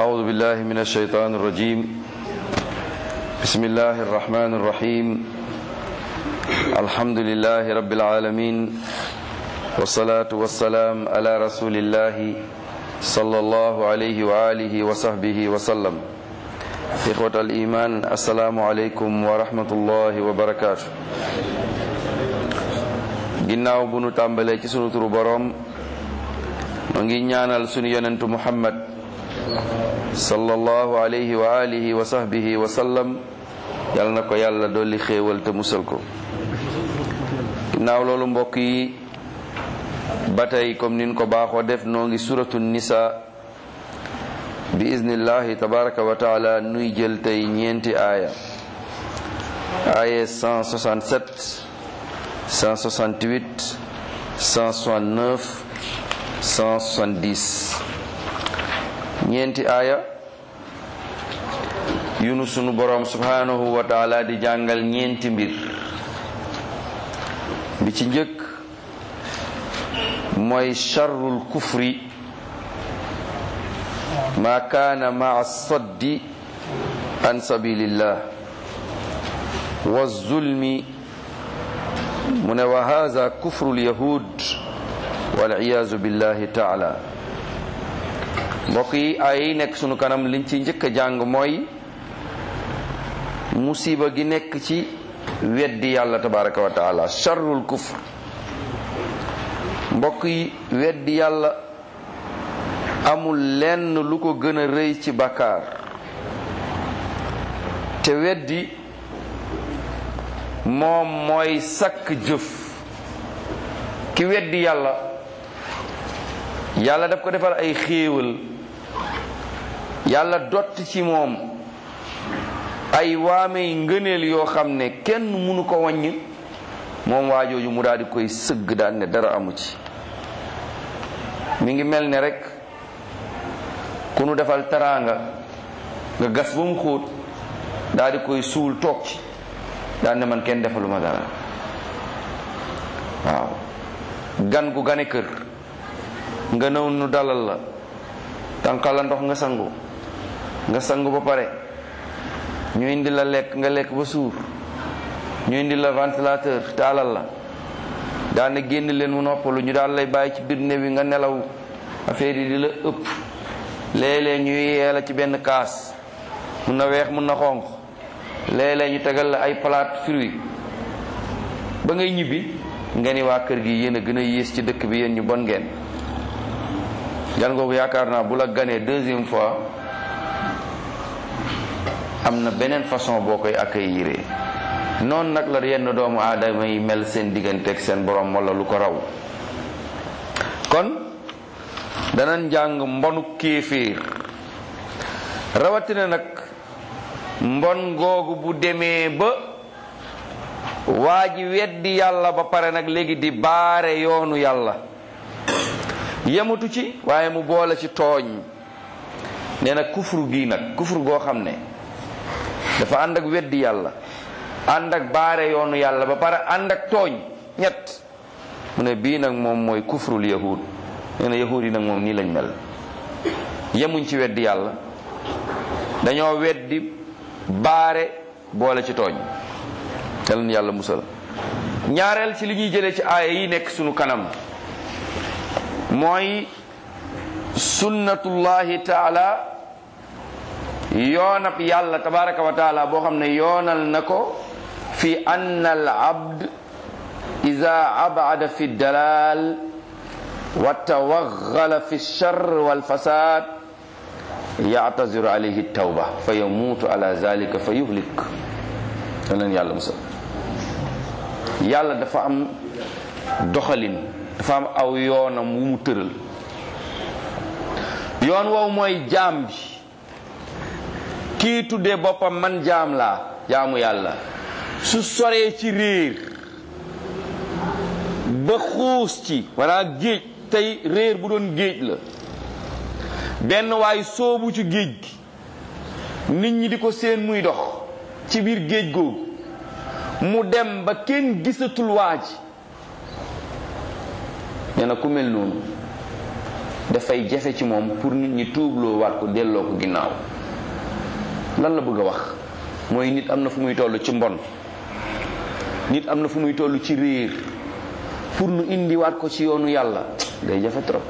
أعوذ بالله من الشيطان الرجيم بسم الله الرحمن الرحيم الحمد لله رب العالمين والصلاة والسلام على رسول الله صلى الله عليه وآله وصحبه وسلم إخوة الإيمان السلام عليكم ورحمة الله وبركاته ginnaaw bu nu tàmbalee ci sunu turu boroom mu ngi ñaanal sunu yonentu muhammad sallallahu alayhi wa alihi wa sahbihi wa sallam yal na ko yàlla dolli xéewal te musal ko ginnaaw loolu mbokk yi ba tey comme nin ko baaxoo def noo ngi suratu nisa bi iznillahi tabaraka wa taala nuy jël tey ñeenti aaya aaya 167 168 169 170 ñeenti aaya yunu sunu boroom subhanahu wa taala di jàngal ñeenti mbir bi ci njëkk mooy charrul kufri ma kaana maa saddi an sabilillah wa zulmi mu ne wa haza kufrul yahud wal iyaazu billahi taala mbokk yi ay yi nekk sunu kanam liñ ci njëkk a jàng mooy musiba gi nekk ci weddi yàlla tabaraka wa taala charrul kufr mbokk yi weddi yàlla amul lenn lu ko gën a rëy ci bàkkaar te weddi moom mooy sakk jëf ki weddi yàlla yàlla daf ko defal ay xéewal yàlla dott ci moom ay waamey ngëneel yoo xam ne kenn mënu ko wàññ moom waajooju mu daal di koy sëgg daan ne dara amu ci mi ngi mel ne rek ku nu defal taraanga nga gas ba mu xóot daal di koy suul toog ci daan ne man kenn defaluma dara waaw gan gu gane kër nga nëw nu dalal la tànqal la ndox nga sangu nga sangu ba pare ñu indi la lekk nga lekk ba suur ñu indi la ventilateur taalal la daane génn leen mu noppalu ñu daal lay bàyyi ci biir néew yi nga nelaw affaire yi di la ëpp léeg-léeg ñu yee la ci benn kaas mun na weex mun na xonq léeg-léeg ñu tegal la ay palaat fruit ba ngay ñibbi nga ni waa kër gi yéen a gën a yées ci dëkk bi yéen ñu bon ngeen gan googu yaakaar naa bu la ganee deuxième fois am na beneen façon boo koy accueillir noonu nag la yenn doomu aadama yi mel seen digganteeg seen borom wala lu ko raw kon danañ jàng mbonu kéeféer rawatina nag mbon googu bu demee ba waa ji weddi yàlla ba pare nag léegi di baare yoonu yàlla yematu ci waaye mu boole ci tooñ nee na kufru gii nag kufru goo xam ne dafa ànd ak weddi yàlla ànd ak baare yoonu yàlla ba pare ànd ak tooñ ñett mu ne bii nag moom mooy kufrul yahud nee na yahud yi nag moom nii lañ mel yemuñ ci weddi yàlla dañoo weddi baare boole ci tooñ yal na yàlla musal ñaareel ci li ñuy jëlee ci aaya yi nekk sunu kanam mooy sunnatullahi taala yoonab yàlla tabaraka wa taala boo xam ne yoonal na ko fi anna al abd ida abada fi dalal wa tawaggala fi lchar walfasad yactaziru alayhi tawba fa yamuutu ala zalika fa yuhlik da leen yàlla musal yàlla dafa am doxalin dafa am aw yoonam wu mu tëral yoon woowu mooy jaam bi kii tuddee boppam man jaam laa jaamu yàlla su soree ci réer ba xuus ci walla géej tey réer bu doon géej la benn waay soobu ci géej gi nit ñi di ko seen muy dox ci biir géej googu mu dem ba kenn gisatul waa ji nee na ku mel noonu dafay jafe ci moom pour nit ñi tuubloo waat ko delloo ko ginnaaw lan la bëgg a wax mooy nit am na fu muy toll ci mbon nit am na fu muy toll ci réer pour nu indiwaat ko ci yoonu yàlla day jafe trop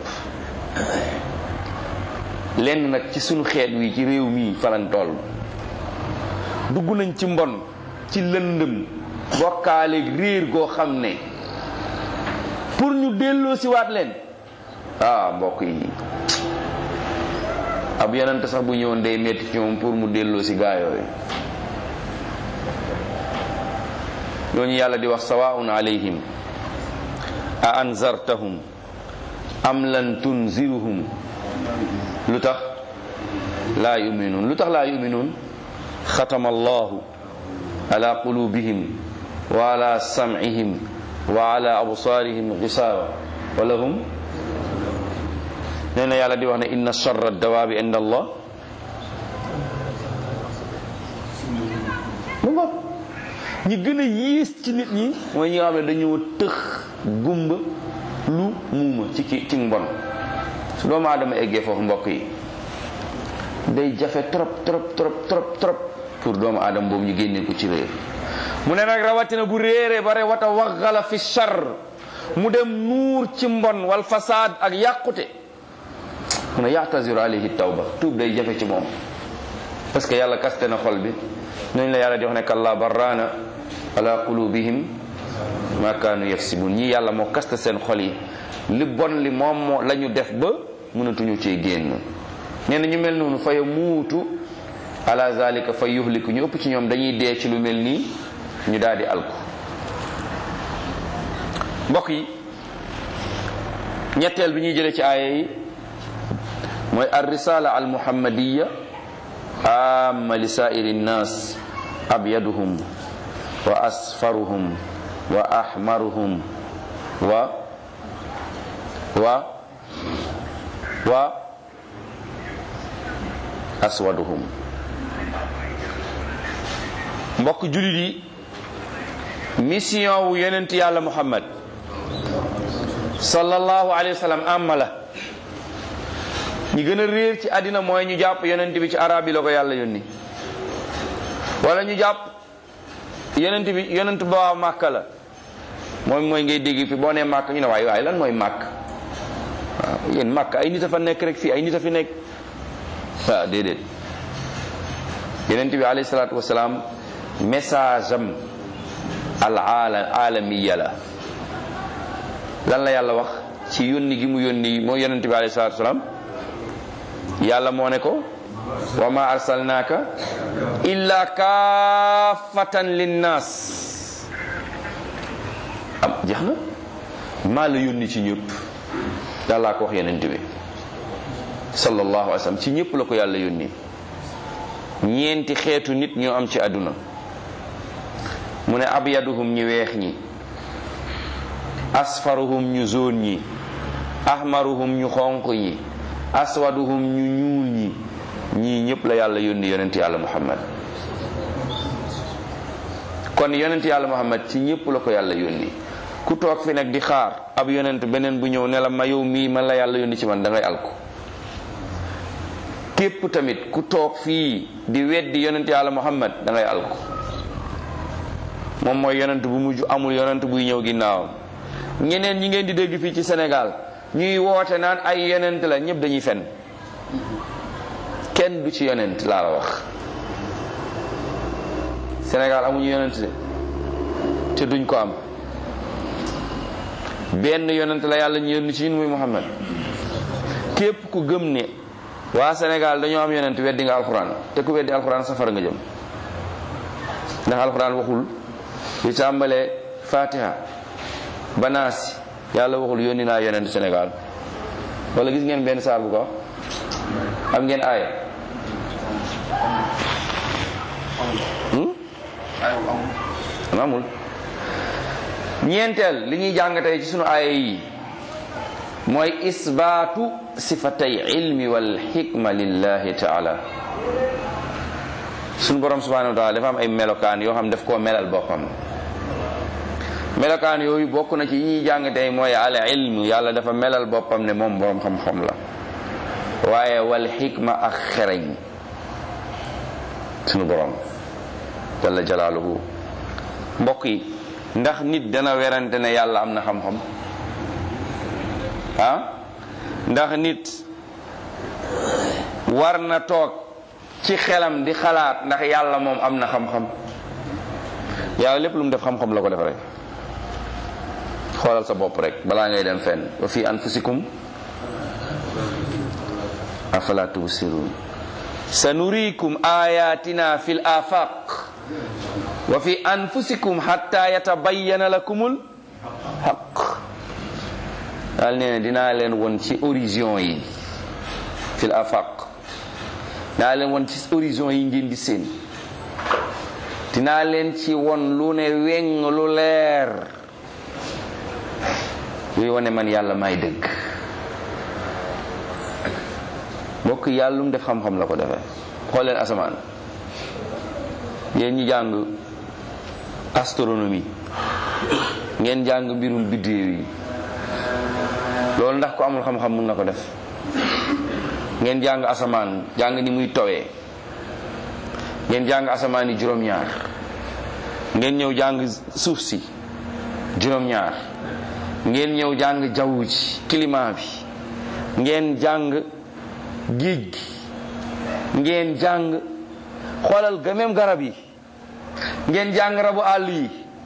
lenn nag ci sunu xeet wi ci réew mii falan toll dugg nañ ci mbon ci lëndëm bokkaaleeg réer goo xam ne pour ñu delloo si waat leen ah mbokk yi ab yonent sax bu ñëwoon day metti ci moom pour mu delloo si gaa yooyu ñooñu yàlla di wax sawaun alayhim a anzartahum am lan tunziruhum lu tax laa yuminuun lu tax laa yuminuun xatama allahu ala qulubihim wa ala sam'ihim wa ala absaarihim gisaawa wa lahum nee na yàlla di wax ne inna charra dawaabi inda allah mu ngoog ñi gën a yiis ci nit ñi mooy ñi nga xam ne dañoo tëx gumba lu muuma ci ki ci mbon su doomu aadama eggee foofu mbokk yi day jafe trop trop trop trop trop pour doomu aadama boobu ñu génnee ko ci réer mu ne nag rawatina bu réeree bare wata waxala fi char mu dem nuur ci mbon wal fasaad ak yàqute mu ne yaatasiru alayhi tawba tuub day jafe ci moom parce que yàlla kaste na xol bi ñooñu la yàlla di wax ne kalla barraana ala qulubihim ma kaanu yaksibun ñii yàlla moo kaste seen xol yi li bon li moom moo la ñu def ba mënatuñu cee génn nee na ñu mel noonu fa yamuutu ala zalika fa yuhliku ñu ëpp ci ñoom dañuy dee ci lu mel nii ñu daal di alku mbokk yi ñetteel bi ñuy jëlee ci aaya yi mooy ar risala al muhammadiya amma li sairi nnas abyaduhum wa asfaruhum wa ahmaruhum wa wa wa aswaduhum mbokk julit yi mission wu yonent yàlla muhammad sallallahu alayhi wa sallam amma la ñi gën a réer ci àddina mooy ñu jàpp yonent bi ci arab yi la ko yàlla yónni wala ñu jàpp yonent bi yonent ba waa màkka la moom mooy ngay dégg fi boo nee màkk ñu ne waaye waaye lan mooy màkk waaw yéen màkk ay nit a fa nekk rek fii ay nit a fi nekk waaw déedéet yonent bi alayhi salaatu wasalaam message am al alamiya la lan la yàlla wax ci yónni gi mu yónni mooy yonent bi alayhi salaatu wasalaam yàlla moo ne ko wa ma arsalnaaka illa kaafatan linnaas am jeex na maa la yónni ci ñëpp yàllaa ko wax yonent bi sallallahu alayhi wa sallam ci ñëpp la ko yàlla yónni ñeenti xeetu nit ñoo am ci àdduna mu ne abyaduhum ñi weex ñi asfaruhum ñu zone ñi ahmaruhum ñu xonq ñi aswaduhum ñu ñuul ñi ñii ñëpp la yàlla yónni yonent yàlla muhammad kon yonent yàlla muhammad ci ñëpp la ko yàlla yónni ku toog fi nag di xaar ab yonent beneen bu ñëw ne la ma yow mii man la yàlla yónni ci man da ngay alko képp tamit ku toog fii di weddi yonent yàlla muhammad da ngay alko moom mooy yonent bu mujj amul yonent buy ñëw ginnaawam ñeneen ñi ngeen di dégg fii ci Sénégal ñuy woote naan ay yonent la ñëpp dañuy fen kenn du ci yonent laa la wax Sénégal amuñu yonent de te duñ ko am benn yonent la yàlla ñu yónni ci ñun muy Muhammad képp ku gëm ne waa Sénégal dañoo am yonent weddi nga alxuraan te ku weddi alxuraan safara nga jëm ndax alxuraan waxul li tàmbalee Fatiha banaasi yàlla waxul yónni naa yonent Sénégal wala gis ngeen benn saar bu ko am ngeen aaya amul ñeenteel li ñuy jàng tey ci sunu aaya yi mooy isbaatu sifatay ilmi wal xikma lillahi taala sunu borom subhanahu wa taala dafa am ay melokaan yoo xam daf koo melal boppam melokaan yooyu bokk na ci yi ñuy jàng tey mooy al ilmu yàlla dafa melal boppam ne moom borom xam-xam la waaye wal xikma ak xereñ sunu borom jalla jalaaluhu mbokk yi ndax nit dana werante ne yàlla am na xam-xam ah ndax nit war na toog ci xelam di xalaat ndax yàlla moom am na xam-xam yàlla lépp lu mu def xam-xam la ko def rek xoolal sa bopp rek balaa ngay dem fenn wa fi anfusikum afala tubsirun sanurikum ayatina fil afaq wa fi anfusikum hatta yatabayyana lakumul haq daal nee na dinaa leen won ci horizon yi fil afaq dinaa leen won ci horizon yi ngeen di seen dinaa leen ci won lu ne weng lu leer luy wane man yàlla may dëgg mbokk yàlla lu mu def xam-xam la ko defee xool leen asamaan yéen ñi jàng astronomie ngeen jàng mbirum biddéew yi loolu ndax ko amul xam-xam mun na ko def ngeen jàng asamaan jàng ni muy towee ngeen jàng asamaan yi juróom-ñaar ngeen ñëw jàng suuf si juróom-ñaar ngeen ñëw jàng jaww ji climat bi ngeen jàng géej gi ngeen jàng xoolal ga même garab yi ngeen jàng rabu àll yi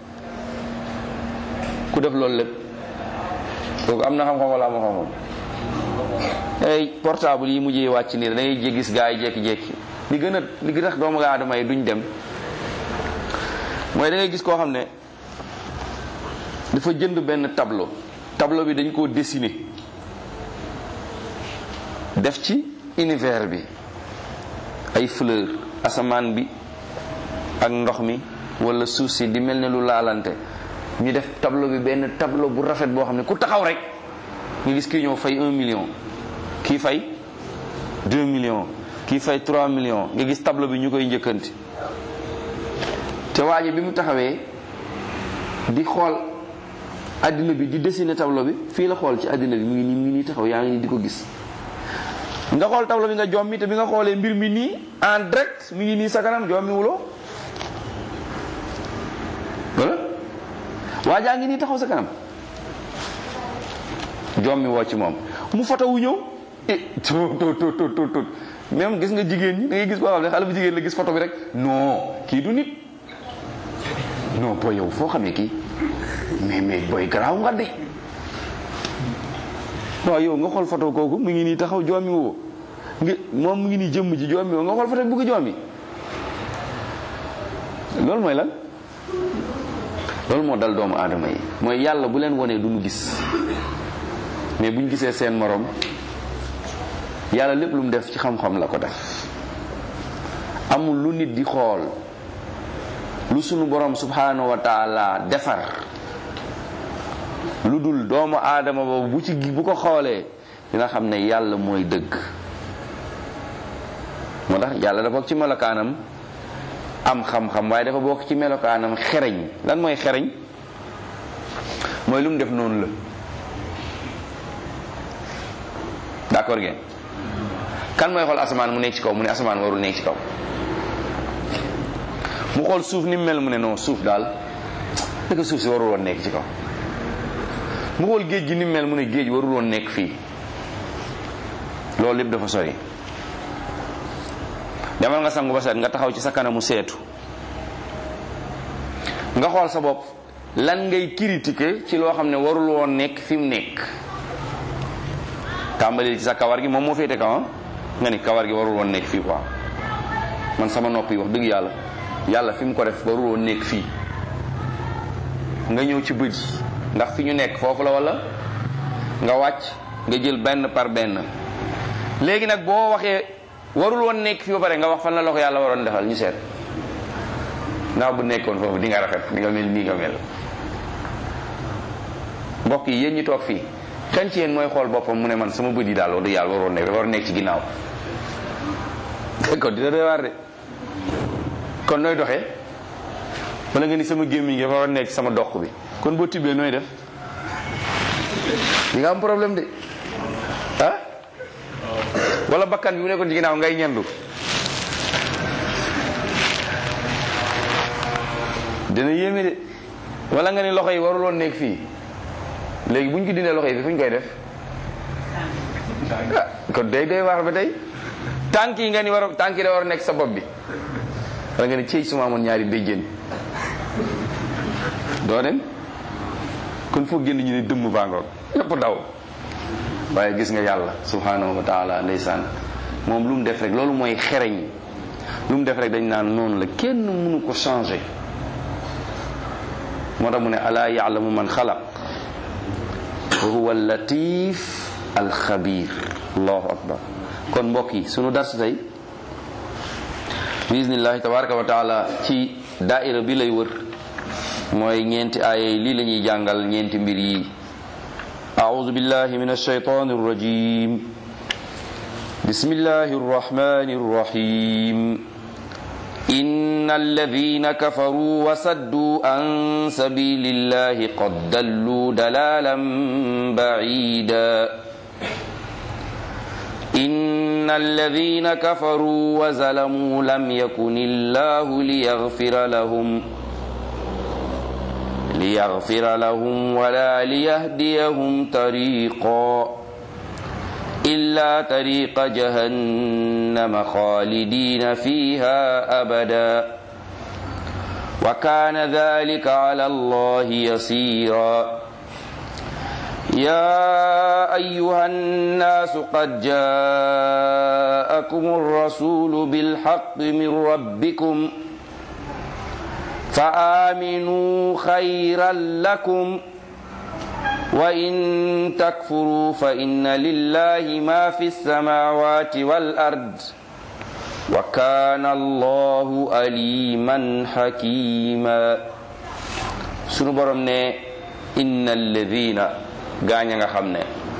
ku def loolu lépp kooku am na xam-xam wala am xam-xam ay portable yi mujjee wàcc nii da ngay gis gaa yi jékki-jékki li gën a li gën a tax doomu aadama yi duñ dem mooy da ngay gis koo xam ne dafa jënd benn tableau tableau bi dañ koo dessiner def ci univers bi ay fleur asamaan bi ak ndox mi wala suuf si di mel ne lu laalante ñu def tableau bi benn tableau bu rafet boo xam ne ku taxaw rek nga gis kii ñëw fay un million kii fay deux millions kii fay trois millions nga gis tableau bi ñu koy njëkkanti te waa ji bi mu taxawee di xool addina bi di dessiner tableau bi fii la xool ci addina bi mu ngi nii mu ngi nii taxaw yaa ngi nii di ko gis nga xool tableau bi nga jommi te bi nga xoolee mbir mi nii en direct mi ngi nii sa kanam jommi wuloo wala waa jaa ngi nii taxaw sa kanam jommi woo ci moom mu foto wu ñëw eh to to to to to to même gis nga jigéen ñi da ngay gis koo xam ne xale bu jigéen la gis photo bi rek non kii du nit non booy yow foo xamee kii mais mais booy garaaw nga de waaw yow nga xool photo kooku mu ngi nii taxaw joomi woo nga moom mu ngi nii jëmm ji joomi woo nga xool photo bi bugg joomi loolu mooy lan loolu moo dal doomu aadama yi mooy yàlla bu leen wonee du ñu gis mais bu ñu gisee seen morom yàlla lépp lu mu def ci xam-xam la ko def amul lu nit di xool lu sunu borom subhanahu wa taala defar lu dul doomu aadama boobu bu ci bu ko xoolee dina xam ne yàlla mooy dëgg moo tax yàlla dafa bokk ci melokaanam am xam-xam waaye dafa bokk ci melokaanam xereñ lan mooy xereñ mooy lu mu def noonu la d'accord ngeen kan mooy xool asamaan mu nekk ci kaw mu ne asamaan warul nekk ci kaw mu xool suuf ni mu mel mu ne non suuf daal dëgg suuf si warul woon nekk ci kaw mu xool géej gi ni mu mel mu ne géej warul woon nekk fii loolu lépp dafa sori demal nga sangu ba set nga taxaw ci sa kanamu seetu nga xool sa bopp lan ngay critiquer ci loo xam ne warul woon nekk fi mu nekk tàmbali ci sa kawar gi moom moo féete kaw nga ni kawar gi warul woon nekk fii quoi man sama nopp yi wax dëgg yàlla yàlla fi mu ko def warul woon nekk fii nga ñëw ci bët yi ndax fi ñu nekk foofu la wala nga wàcc nga jël benn par benn léegi nag boo waxee warul woon nekk fii ba pare nga wax fan la la ko yàlla waroon defal ñu seet ndax bu nekkoon foofu di nga rafet di nga mel nii nga mel mbokk yi yéen ñi toog fii kan ci yéen mooy xool boppam mu ne man sama bët yi daal wax dëgg yàlla waroon nekk war nekk ci ginnaaw kon dina doy waar de kon nooy doxee wala nga ni sama gémmiñ gi dafa war nekk sama dox bi kon boo tibbee nooy def di nga am problème de ah wala bakkan bi bu nekkoon ci ginnaaw ngay ñendu dina yéeme de wala nga ne loxo yi waruloon nekk fii léegi bu ñu ko dindee loxo yi fi fu ñu koy def ah kon day day waar ba tey tànk yi nga ni war tànk yi da war a nekk sa bopp bi wala nga ne cëy suma amoon ñaari béjjén doo dem kon foo génn ñu ne dëmm bàngoog ñëpp daw waaye gis nga yàlla subhanahu wa taala ndeysaan moom lu mu def rek loolu mooy xereñ lu mu def rek dañ naan noonu la kenn mënu ko changer moo tax mu ne alaa yaalamu man xalaq wa huwa latif alxabir allahu akbar kon mbokk yi sunu dars tey bismillahi tabaraka wa taala ci daaira bi lay wër mooy ñeenti aaya yi lii la ñuy jàngal ñeenti mbir yi أعوذ بالله من الشيطان الرجيم بسم الله الرحمن الرحيم إن الذين كفروا وصدوا عن سبيل الله قد ضلوا ضلالا بعيدا إن الذين كفروا وظلموا لم يكن الله ليغفر لهم ليغفر لهم ولا ليهديهم طريقا إلا طريق جهنم خالدين فيها أبدا وكان ذلك على الله يسيرا يا أيها الناس قد جاءكم الرسول بالحق من ربكم فآمنوا خيرا لكم وإن تكفروا فإن لله ما في السماوات والأرض وكان الله أليما حكيما sunu borom ne inna alladina gaañ nga xam ne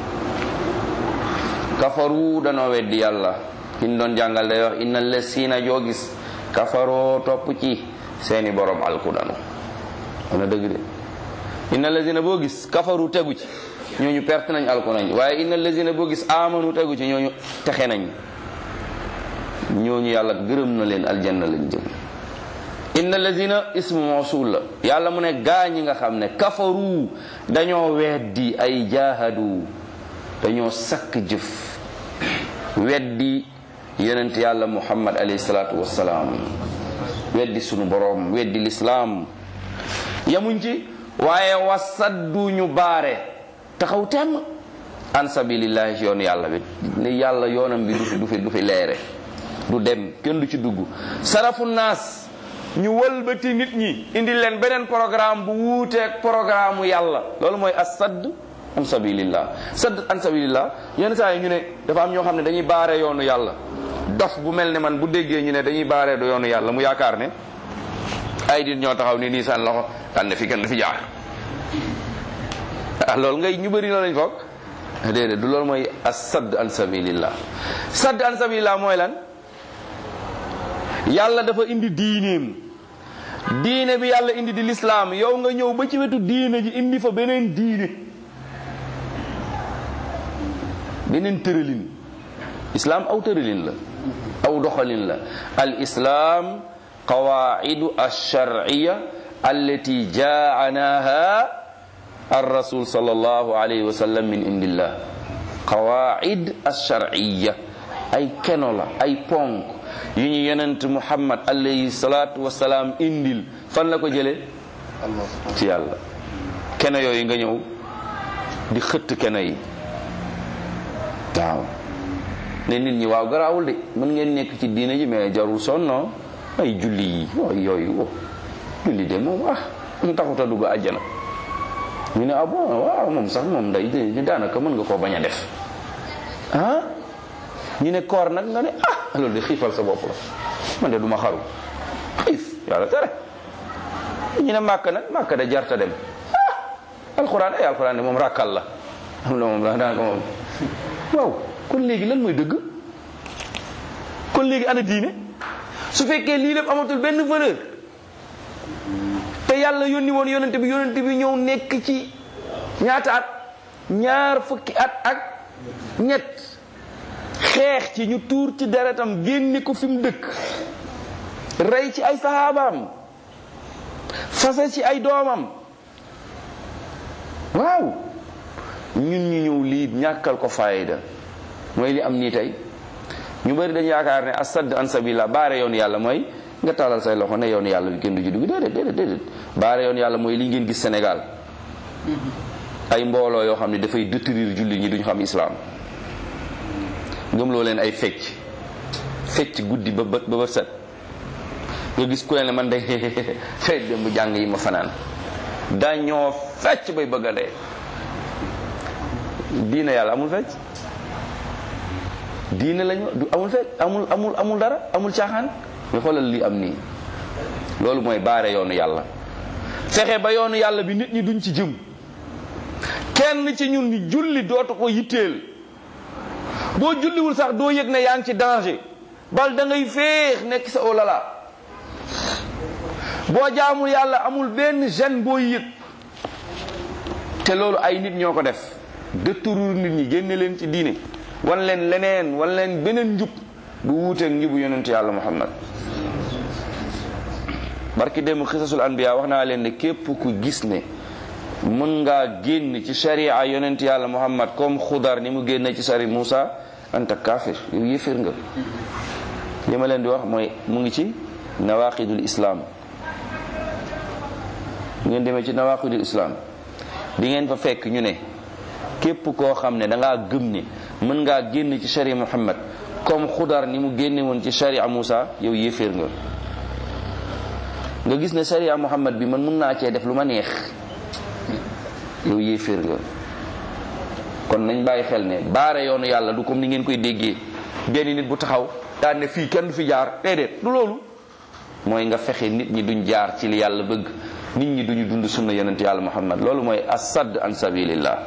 kafaru danoo weddi yàlla kin doon jàngal day wax inna allasina joo gis kafaroo topp ci seeni borom alku danu wana dëgg de inna lazina boo gis kafaru tegu ci ñooñu perte nañ alku nañ waaye inna lazina boo gis amanu tegu ci ñooñu texe nañ ñooñu yàlla gërëm na leen aljanna lañ jëm inna lazina ismu mawsul la yàlla mu ne gaa ñi nga xam ne kafaru dañoo weddi ay jaahadu dañoo sakk jëf weddi yonent yàlla muhammad alayhi salaatu wassalaam weddi sunu boroom weddi lislaam yamuñ ci waaye wasaddu ñu baare taxaw temm an sabilillahi ci yoonu yàlla bi ne yàlla yoonam bi du fi du fi du fi leere du dem kenn du ci dugg sarafu naas ñu wëlbati nit ñi indi leen beneen programme bu wuuteeg programme yàlla loolu mooy asadd an sabilillah sadd an sabilillah yenn saa yi ñu ne dafa am ñoo xam ne dañuy baare yoonu yàlla dof bu mel ne man bu déggee ñu ne dañuy baaree du yoonu yàlla mu yaakaar ne ay dit ñoo taxaw ni nii seen loxo daan ne fi kenn du fi jaar ah loolu ngay ñu bëri loolu lañ foog déedéet du loolu mooy as-sadd an sabilillah sadd an sabilillah mooy lan yàlla dafa indi diineem diine bi yàlla indi di lislaam yow nga ñëw ba ci wetu diine ji indi fa beneen diine beneen tëralin islaam aw tëralin la aw doxalin la al islaam qawaidu alsharciya allati jaanaha الرسول صلى الله عليه وسلم من عند الله قواعد الشرعية أي كنولا أي بونك يني يننت محمد عليه الصلاة والسلام إندل فن لكو جلي ci yàlla kene yooyu nga ñëw di xëtt kene yi waaw ne nit ñi waaw garaawul de mën ngeen nekk ci diine ji mais jarul sonno ay julli yi waaw yooyu wo julli de moom ah mu taxut a dugg àjjana ñu ne ah bon waaw moom sax moom day ñu daanaka mën nga koo bañ a def ah ñu ne koor nag nga ne ah loolu de xiifal sa bopp la man de du ma xaru xiif yàlla tere ñu ne màkk nag màkk de jarta dem ah alxuraan ay alxuraan de moom rakkal la am la moom la daanaka moom waaw kon léegi lan mooy dëgg kon léegi ana diine su fekkee lii lépp amatul benn valeur te yàlla yónni woon yonente bi yonente bi ñëw nekk ci ñaata at ñaar fukki at ak ñett xeex ci ñu tuur ci deretam génne ko fi mu dëkk rey ci ay saxaabaam fase ci ay doomam waaw ñun ñu ñëw lii ñàkkal ko fayda mooy li am nii tey ñu bari dañ yaakaar ne asad an sabila baare yoonu yàlla mooy nga taalal say loxo ne yoonu yàlla bi kenn du ci dugg déedéet déedéet déedéet baare yoonu yàlla mooy li ngeen gis Sénégal ay mbooloo yoo xam ne dafay détruire jullit ñi duñ xam islaam gëmloo leen ay fecc fecc guddi ba bët ba bët set nga gis ku ne man de fay dem bu jàng yi ma fanaan dañoo fecc bay bëgg a dee diine yàlla amul fecc diine lañu du amul fecc amul amul amul dara amul caaxaan nga xoolal li am nii loolu mooy baare yoonu yàlla fexe ba yoonu yàlla bi nit ñi duñ ci jëm kenn ci ñun ni julli dootu ko yitteel boo julliwul sax doo yëg ne yaa ngi ci danger bal da ngay féex nekk sa olala boo jaamul yàlla amul benn gêne boo yëg te loolu ay nit ñoo ko def détourner nit ñi génne leen ci diine wan leen leneen wan leen beneen njub bu wuuteeg njubu yonent yàlla muhammad barki démb xisasul anbiya wax naa leen ne képp ku gis ne mën ngaa génn ci sharia yonent yàlla muhammad comme xudar ni mu génne ci sari Moussa anta kafir yow yëfir nga li ma leen di wax mooy mu ngi ci nawaqidul islam ngeen demee ci nawaqidul islam di ngeen fa fekk ñu ne képp koo xam ne da ngaa gëm ne mën ngaa génn ci sharia muhammad comme xudar ni mu génne woon ci sharia Moussa yow yëfir nga nga gis ne sharia muhammad bi man mën naa cee def lu ma neex yow yéeféer nga kon nañ bàyyi xel ne baare yoonu yàlla du comme ni ngeen koy déggee benn nit bu taxaw daan ne fii kenn du fi jaar déedéet du loolu mooy nga fexe nit ñi duñ jaar ci li yàlla bëgg nit ñi duñu dund sunna yonent yàlla muhammad loolu mooy asad an sabilillah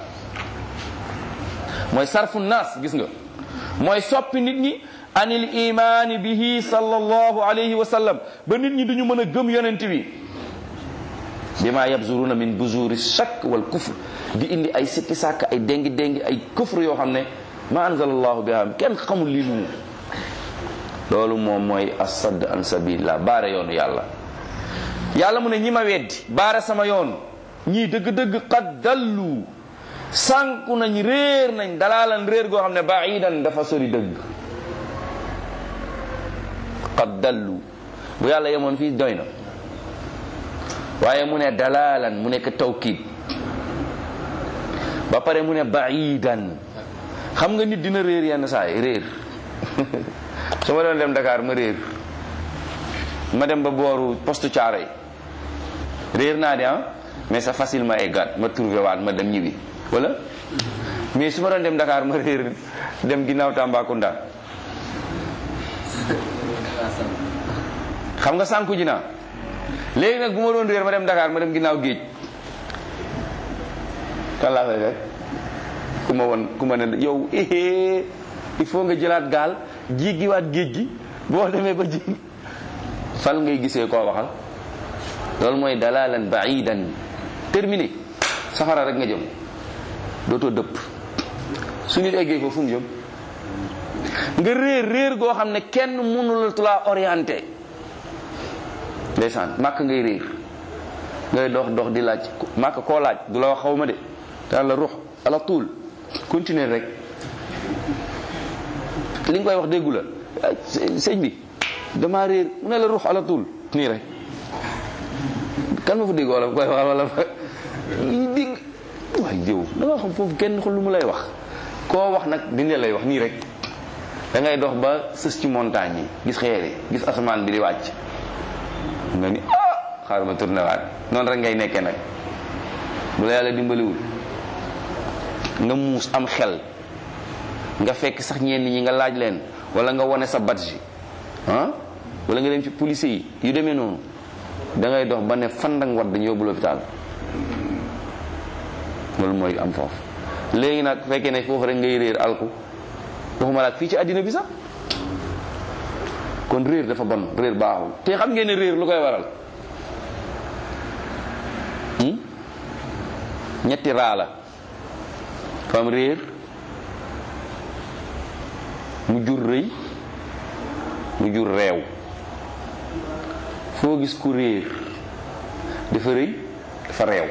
mooy sarfu naas gis nga mooy soppi nit ñi anil imaani bihi sallallahu alayhi wa sallam ba nit ñi duñu mën a gëm yonent bi bima yabzuruna min buzuri shakk wal kufr di indi ay sikki sàkk ay déngi déngi ay kufr yoo xam ne ma anzalallahu biha kenn xamul lii lu mu loolu moom mooy asad an sabilillah baare yoonu yàlla yàlla mu ne ñi ma weddi baare sama yoon ñii dëgg-dëgg qad dallu sànku nañ réer nañ dalaalan réer goo xam ne baidan dafa sori dëgg qad dallu bu yàlla yemoon fii doy na waaye mu ne dalalan mu nekk tawkid ba pare mu ne baidan xam nga nit dina réer yenn saa yi réer su ma doon dem Dakar ma réer ma dem ba booru poste Thiaroye réer naa de ah mais c'est facile ma eggaat ma trouvé waat ma dem ñibbi wala mais su ma doon dem Dakar ma réer dem ginnaaw Tambacounda xam nga sànku ji naa léegi nag bu ma doon réer ma dem Dakar ma dem ginnaaw géej kan laa fay fekk ku ma won ku ma ne yow eh il faut nga jëlaat gaal jéggiwaat géej gi boo demee ba ji fal ngay gisee koo waxal loolu mooy dalalan baidan terminé safara rek nga jëm dootoo dëpp su nit eggee foofu fu mu jëm nga réer réer goo xam ne kenn mënula laa orienté ndeysaan màkk ngay réer ngay dox dox di laaj màkk koo laaj du la wax xaw ma de daan la ruux ala tuul continuer rek li nga koy wax déggu la sëñ bi dama réer mu ne la ruux ala tuul nii rek kan ma fa dégg wala koy wax wala dégg waay jëw da nga xam foofu kenn xul lu mu lay wax koo wax nag dina lay wax nii rek da ngay dox ba sës ci montagne yi gis xeer yi gis asamaan bi di wàcc nga ni ah xaaral ma tourné waat noonu rek ngay nekkee nag bu la yàlla dimbaliwul nga muus am xel nga fekk sax ñenn ñi nga laaj leen wala nga wane sa badge ah wala nga dem ci police yi yu demee noonu da ngay dox ba ne fandang wat dañu yóbbu l'hôpital loolu mooy am foofu léegi nag fekkee ne foofu rek ngay réer alku waxuma la fii ci àddina bi sax kon réer dafa bon réer baaxul te xam ngeen ne réer lu koy waral ñetti raa la fam réer mu jur rëy mu jur réew foo gis ku réer dafa rëy dafa réew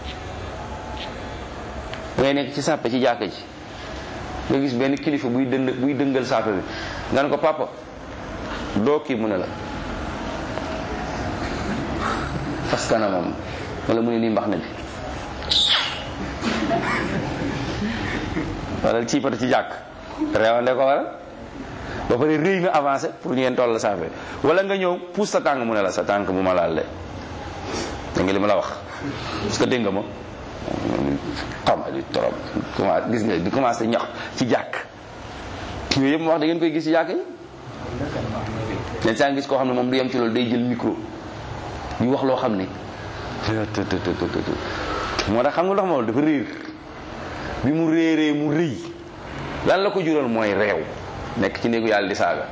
ngay nekk ci sàppe ci jàkka ji nga gis benn kilifa buy dënd buy dëngal sàppe bi nga ne ko papa doo kii mu ne la fas kanamam wala mu ne nii mbax na bi wala ci pata ci jàkk réewande ko waral ba pare rëy nga avancé pour ñu ngeen toll sàppe wala nga ñëw pousse sa tànk mu ne la sa tànk bu ma laal de da nga li ma la wax parce que dégg nga ma xam di trop commencé gis nga di commencé ñax ci jàkk yooyu yëpp ma wax da ngeen koy gis ci jàkk yi leen saa gis koo xam ne moom du yem ci loolu day jël micro ñu wax loo xam ne moo tax xam nga ndox ma dafa réer bi mu réeree mu rëy lan la ko jural mooy réew nekk ci néegu yàlla di saaga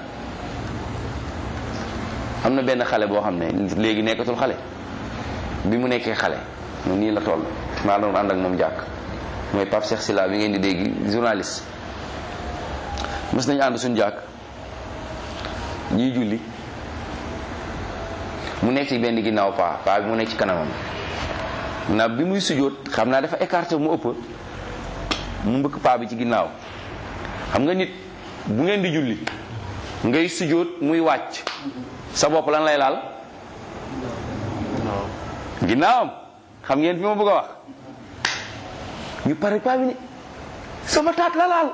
am na benn xale boo xam ne léegi nekkatul xale bi mu nekkee xale moom nii la toll maa doon ànd ak moom jàkk mooy Pape Cheikh Silla bi ngeen di dégg journaliste mës nañu ànd suñu jàkk ñuy julli mu nekk ci benn ginnaaw paa paa bi mu nekk ci kanamam na bi muy sujjóot xam naa dafa écarté mu ëpp mu mbëkk paa bi ci ginnaaw xam nga nit bu ngeen di julli ngay sujjóot muy wàcc sa bopp lan lay laal ginnaawam xam ngeen fi ma bëgg a wax ñu pare paa bi ni sama taat la laal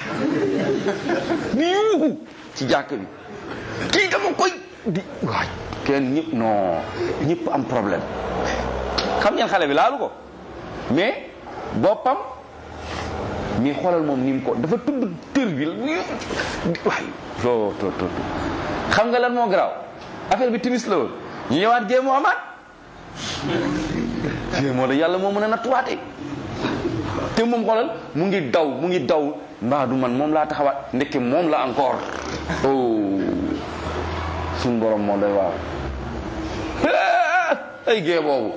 di yuuxu ci jàkk bi kii dama koy di waay kenn ñëpp non ñëpp am problème xam ngeen xale bi laalu ko mais boppam mi xoolal moom ni mu ko dafa tudd tër bi waay to to to xam nga lan moo garaaw affaire bi timis la woon ñu ñëwaat gée moo amaat moo da yàlla moo mën a nattuwaate te moom xoolal mu ngi daw mu ngi daw mbaa du man moom laa taxawaat ndekke moom la encore oh suñ borom moo doy waaw ay gée boobu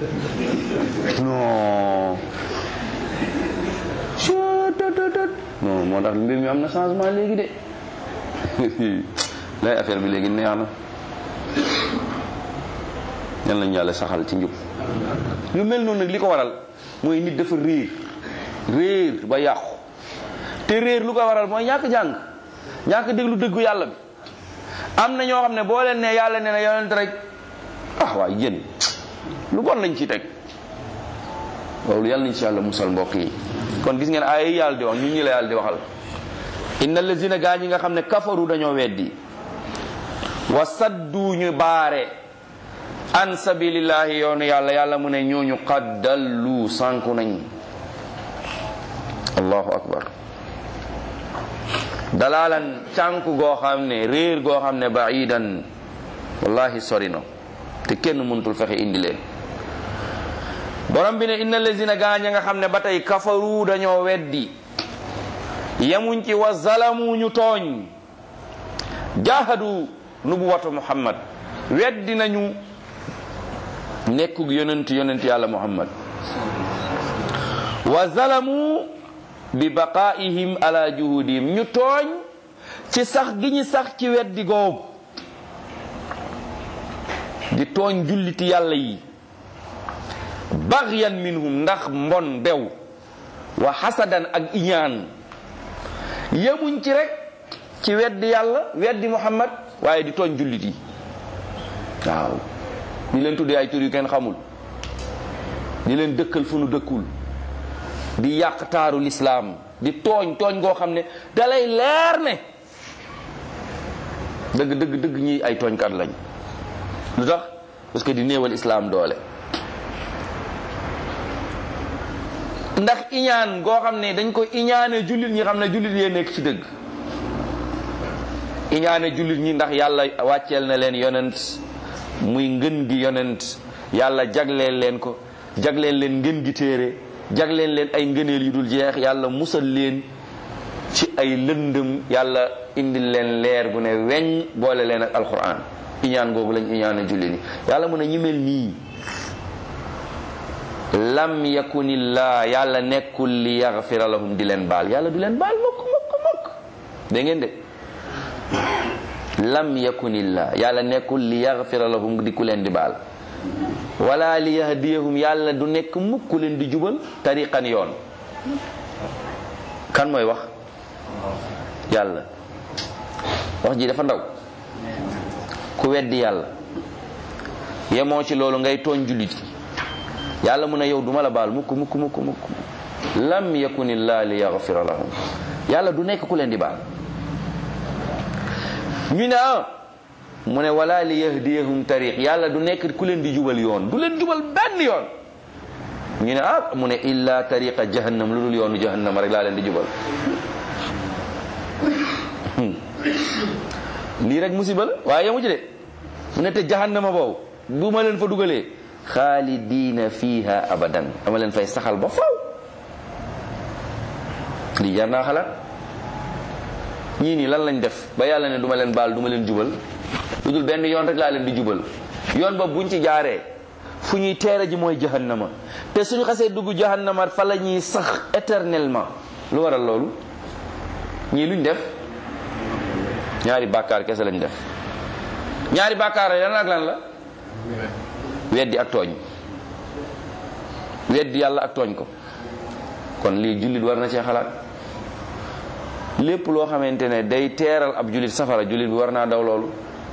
non non moo tax mbir mi am na changement léegi de lay affaire bi léegi neex na yal nañu yàlla saxal ci njub lu mel noonu nag li ko waral mooy nit dafa réer réer ba yàqu te réer lu ko waral mooy ñàkk jàng ñàkk déglu dëggu yàlla bi am na ñoo xam ne boo leen ne yàlla ne na yonent rek ah waay yéen lu bon lañ ci teg loolu yàlla nañ ci yàlla musal mbokk yi kon gis ngeen ay yàlla di wax ñu ñi la yàlla di waxal inna lazina gaa ñi nga xam ne kafaru dañoo weddi wa saddu ñu baare an sabilillahi yoonu yàlla yàlla mu ne ñooñu qad dallu sànku nañ allahu akbar dalalan cànku goo xam ne réer goo xam ne baidan wallahi sori na te kenn mënutul fexe indi leen borom bi ne inna lazina gaaña nga xam ne ba tey kafaru dañoo weddi yemuñ ci wa zalamu ñu tooñ jahadu nubuwatu muhammad weddi nañu nekkug yonent yonent yàlla muhammad wa zalamu bi baqaihim ala juhudihim ñu tooñ ci sax gi ñu sax ci weddi googu di tooñ julliti yàlla yi baxyan minhum ndax mbon bew wa xasadan ak iñaan yemuñ ci rek ci weddi yàlla weddi muhammad waaye di tooñ jullit yi waaw di leen tuddee ay tur yu kenn xamul di leen dëkkal fu nu dëkkul di yàq taaru lislaam di tooñ tooñ goo xam ne dalay leer ne dëgg dëgg dëgg ñi ay tooñkat lañ lu tax parce que di néewal islaam doole ndax iñaan goo xam ne dañ ko iñaane jullit ñi xam ne jullit yee nekk ci dëgg iñaane jullit ñi ndax yàlla wàcceel na leen yonent muy ngën gi yonent yàlla jagleel leen ko jagleel leen ngën gi téere jagleel leen ay ngëneel yu dul jeex yàlla musal leen ci ay lëndëm yàlla indil leen leer gu ne weñ boole leen ak alquran iñaan googu lañ iñaane jullit ñi yàlla mu ne ñi mel nii lam yakunillah yàlla nekkul li yaxfira lahum di leen baal yàlla du leen baal mukk mukk mukk da ngeen de lam yakunillah yàlla nekkul li yaxfira lahum di ku leen di baal wala li yahdiyahum yàlla du nekk mukk ku leen di jubal tariqan yoon kan mooy wax yàlla wax ji dafa ndaw ku weddi yàlla yemoo ci loolu ngay tooñ jullit yi yàlla mu ne yow duma la baal mukk mukk mukk mukk lam yakunillah li yaxfira lahum yàlla du nekk ku leen di baal ñu ne ah mu ne wala li yahdiyahum tariq yàlla du nekk ku leen di jubal yoon du leen jubal benn yoon ñu ne ah mu ne illa tariqa jahannam lu dul yoonu jahannam rek laa leen di jubal lii rek musiba la waaye yamu ci de mu ne te jahannama boobu bu ma leen fa dugalee xaalidiina fiha abadan dama leen fay saxal ba faw lii jar naa xalaat ñii nii lan lañ def ba yàlla ne duma leen baal duma leen jubal lu dul benn yoon rek laa leen di jubal yoon ba buñ ci jaaree fu ñuy teere ji mooy jahannama te suñu xasee dugg jahannama fa la ñuy sax éternellement lu waral loolu ñii luñ def ñaari bàkkaar kese lañ def ñaari bàkkaar lan ak lan la weddi ak tooñ weddi yàlla ak tooñ ko kon lii jullit war na cee xalaat lépp loo xamante ne day teeral ab jullit safara jullit bi war naa daw loolu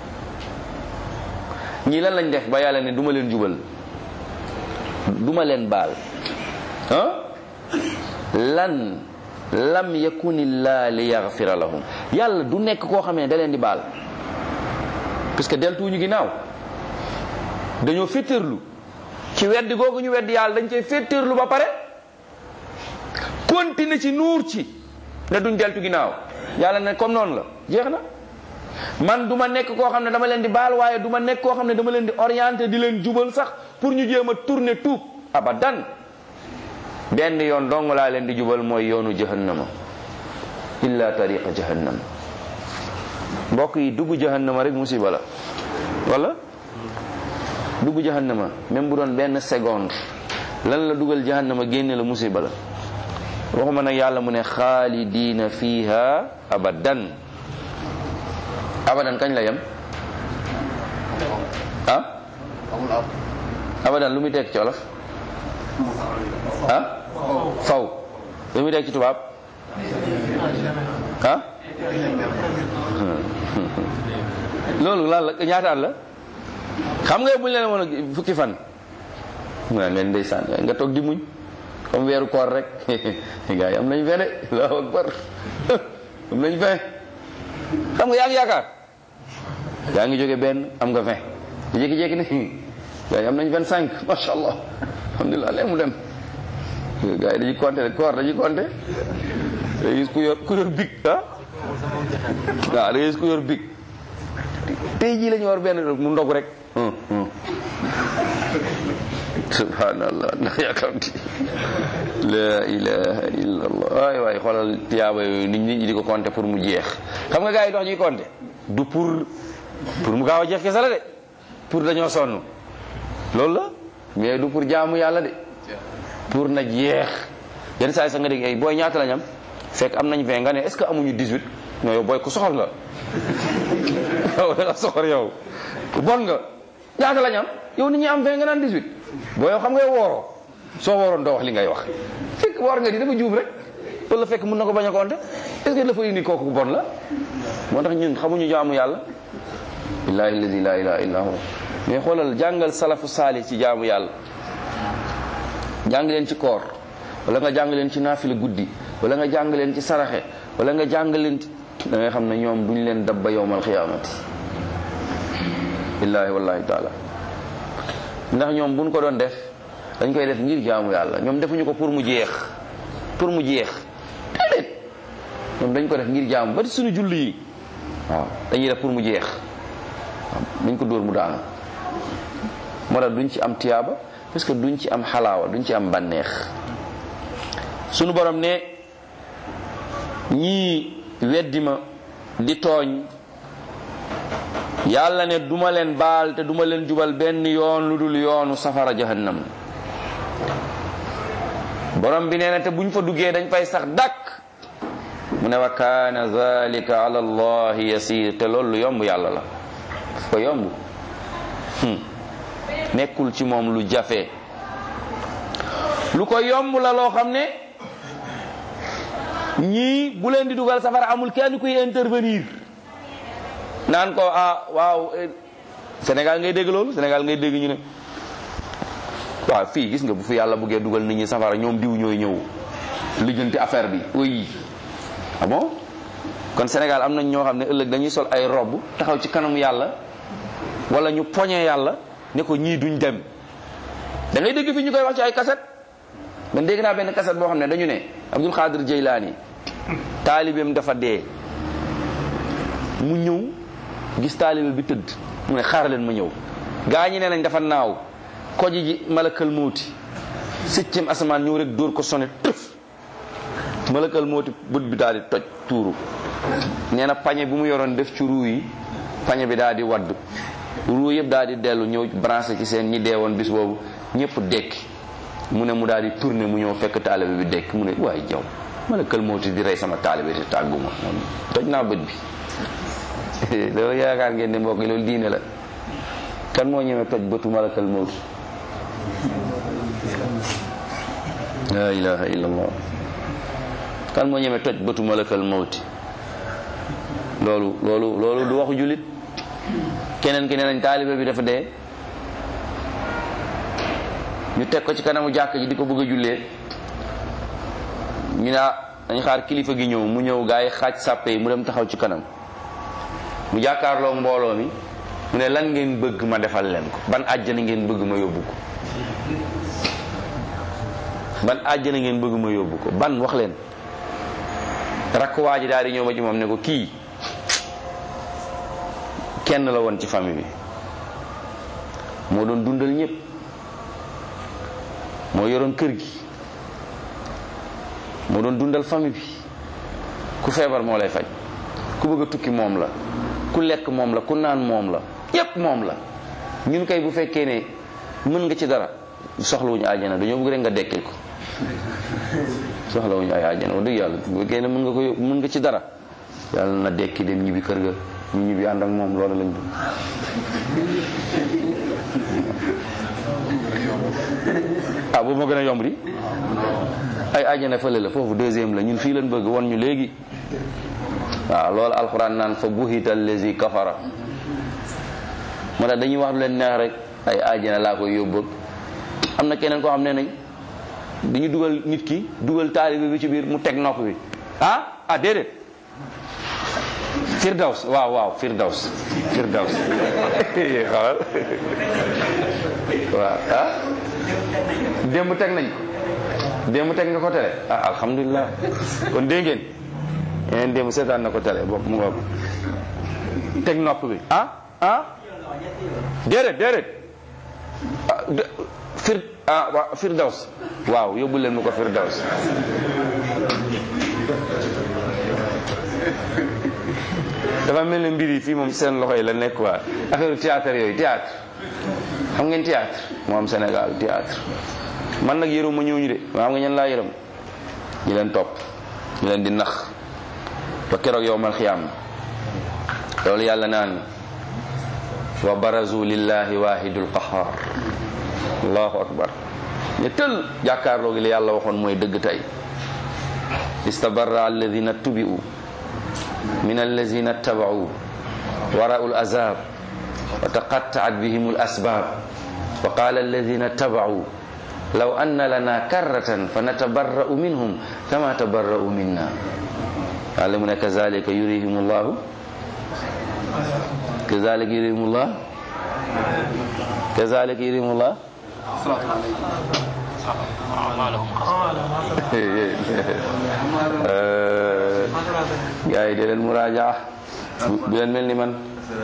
ñii lan lañ def ba yàlla ne duma leen jubal duma leen baal ah lan lam yakunillah li yaxfira lahum yàlla du nekk koo xam ne da leen di baal parce que deltuwuñu ginnaaw dañoo féttéerlu ci weddi googu ñu weddi yàlla dañ cay féttéerlu ba pare continuer ci nuur ci ne duñ deltu ginnaaw yàlla ne comme noonu la jeex na man du ma nekk koo xam ne dama leen di baal waaye du ma nekk koo xam ne dama leen di orienté di leen jubal sax pour ñu jéem a tourner tuub abadan benn yoon dong laa leen di jubal mooy yoonu jahannama illa tariqa jahannam mbokk yi dugg jahannama rek musiba la wala dugg jahannama même bu doon benn seconde lan la dugal jahannama génne la musiba la waxuma nag yàlla mu ne xaalidiina fiha abadan abadan kañ la yem ah abadan lu muy tekk ci olof ah faw lu muy tekk ci tubaab ah loolu lan la ñaataat la xam nga buñ leen woon fukki fan nga leen ndeysaan nga toog di muñ comme weeru koor rek gars yi am nañ fe de allahu akbar am nañ fe xam nga yaa ngi yaakaar yaa ngi jóge benn am nga vingt jékki-jékki ne gars yi am nañ vingt cinq macha allah alhamdulilah léegi mu dem gars yi dañuy compter koor dañuy compter da gis ku yor ku yor big ah waaw da gis ku yor big tey jii la ñu war benn mu ndog rek subhanallah ndax yàkkamti la ilaha illa allah waay waay xoolal tiyaaba yooyu nit ñi di ko compter pour mu jeex xam nga gars yi dox ñuy compter du pour pour mu gaaw a jeex kese la de pour dañoo sonn loolu la mais du pour jaamu yàlla de pour na jeex yenn saa yi sax nga dégg ay booy ñaata lañ am fekk am nañ 20 nga ne est ce que amuñu 18 non yow booy ku soxor nga yow da nga soxor yow bon nga ñaata lañ am yow nit ñi am 20 nga naan 18 boo yow xam nga wooroo soo wooroon doo wax li ngay wax fekk woor nga di dafa juum rek wala fekk mën na ko bañ a compter est ce que dafa indi kooku bon la moo tax ñun xamuñu jaamu yàlla billahi alladi la ilaha illa hu mais xoolal jàngal salafu saali ci jaamu yàlla jàng leen ci koor wala nga jàng leen ci naafila guddi wala nga jàng leen ci saraxe wala nga jàng leen ci da ngay xam ne ñoom duñ leen dabba yowmal xiyaamati billahi wallahi taala ndax ñoom buñ ko doon def dañ koy def ngir jaamu yàlla ñoom defuñu ko pour mu jeex pour mu jeex déedéet ñoom dañ ko def ngir jaamu ba suñu julli yi waaw dañuy def pour mu jeex waaw dañ ko dóor mu daanu moo tax duñ ci am tiyaaba parce que duñ ci am xalaawa duñ ci am bànneex sunu borom ne ñii weddi ma di tooñ yàlla ne duma leen baal te duma leen jubal benn yoon lu dul yoonu safara jahannam borom bi nee na te buñ fa duggee dañ fay sax dàkk mu ne wa kaana zalika ala allahi yasir te loolu lu yomb yàlla la ko yomb nekkul ci moom lu jafe lu ko yomb la loo xam ne ñii bu leen di dugal safara amul kenn kuy intervenir naan ko ah waaw Sénégal ngay dégg loolu Sénégal ngay dégg ñu ne waaw fii gis nga bu fi yàlla buggee dugal nit ñi safara ñoom diw ñooy ñëw lijjanti affaire bi oui ah bon kon Sénégal am nañ ñoo xam ne ëllëg dañuy sol ay robb taxaw ci kanamu yàlla wala ñu poñe yàlla ne ko ñii duñ dem da ngay dégg fi ñu koy wax ci ay kaset man dégg naa benn kaset boo xam ne dañu ne Abdul Xaadir Jeylaani taalibeem dafa dee mu ñëw gis taalibe bi tëdd mu ne xaar leen ma ñëw gaa ñi ne nañ dafa naaw koji ji malakal mooti septième asamaan ñëw rek dóor ko sone tëf malakal mooti bët bi daal di toj tuuru nee na pañe bu mu yoroon def ci ruu yi pañe bi daal di wadd ruu yëpp daal di dellu ñëw branché ci seen ñi deewoon bis boobu ñëpp dekki mu ne mu daal di tourné mu ñëw fekk taalibe bi dekk mu ne waaye jaw malakal mooti di rey sama taalibe te tàgguma toj naa bët bi loolu yaakaar ngeen ne mbokk yi loolu diine la kan moo ñëwee toj bëtu malakal mooti la ilaha illallah kan moo ñemee toj bëtu malakal mawti loolu loolu loolu du waxu jullit keneen ki nee nañ taalibe bi dafa dee ñu teg ko ci kanamu jàkk ji di ko bëgg a jullee ñu ne dañ xaar kilifa gi ñëw mu ñëw gaa yi xaaj sàppe yi mu dem taxaw ci kanam mu jàkkaarloo mbooloo mi mu ne lan ngeen bëgg ma defal leen ko ban àjjana ngeen bëgg ma yóbbu ko ban àjjana ngeen bëgg ma yóbbu ko ban wax leen rakk waa ji daal di ñëw ba ci moom ne ko kii kenn la woon ci famille bi moo doon dundal ñëpp moo yoroon kër gi moo doon dundal famille bi ku feebar moo lay faj ku bëgg a tukki moom la ku lekk moom la ku naan moom la yépp moom la ñun kay bu fekkee ne mën nga ci dara soxlawuñu àjjana dañoo bëgg rek nga dekkil ko soxlawuñu ay àjjana wax dëgg yàlla bu fekkee ne mën nga ko mën nga ci dara yàlla na dekki dem ñibbi kër ga ñu ñibbi ànd ak moom loolu lañ ah boobu moo gën a yomb di ay àjjana fële la foofu deuxième la ñun fii lañ bëgg won ñu léegi waaw loolu alxuraan naan fa buhita allazi kafara moo tax dañuy wax lu leen neex rek ay àjjana laa koy yóbbu am na keneen koo xam ne nañ dañu dugal nit ki dugal taalibe bi ci biir mu teg nopp bi ah ah déedéet firdaws waaw waaw firdaws firdaws xoolal waaw ah démb teg nañ ko démb teg nga ko tele ah alhamdulilah kon dégg ngeen yeneen démb seetaan na ko tele bokk mu ngoog teg nopp bi ah ah déedéet déedéet fir ah waaw firdaws waaw yóbbu leen mu ko firdaws dafa mel ne mbir yi fii moom seen loxo yi la nekk waa affaire théâtre yooyu théâtre xam ngeen théâtre moo am Sénégal théâtre man nag yërëm ma ñooñu de maa xam nga ñan laa yërëm ñi leen topp ñi leen di nax ba keroog yow mal xiyaam loolu yàlla naan wa barazu lillahi wahidul qahar allahu akbar ñu tël jàkkaarloo gi li yàlla waxoon mooy dëgg tey istabarra alladina tubi'u min alladina taba'u wara'u al-azab wa taqatta'at bihim al-asbab wa qala alladina taba'u law anna lana karratan fanatabarra'u minhum kama tabarra'u minna yàlla mu ne kazalika yurihim allahu kazalika yurihim allah kazalika yurihim allah gaa yi de leen muraaja bu leen mel ni man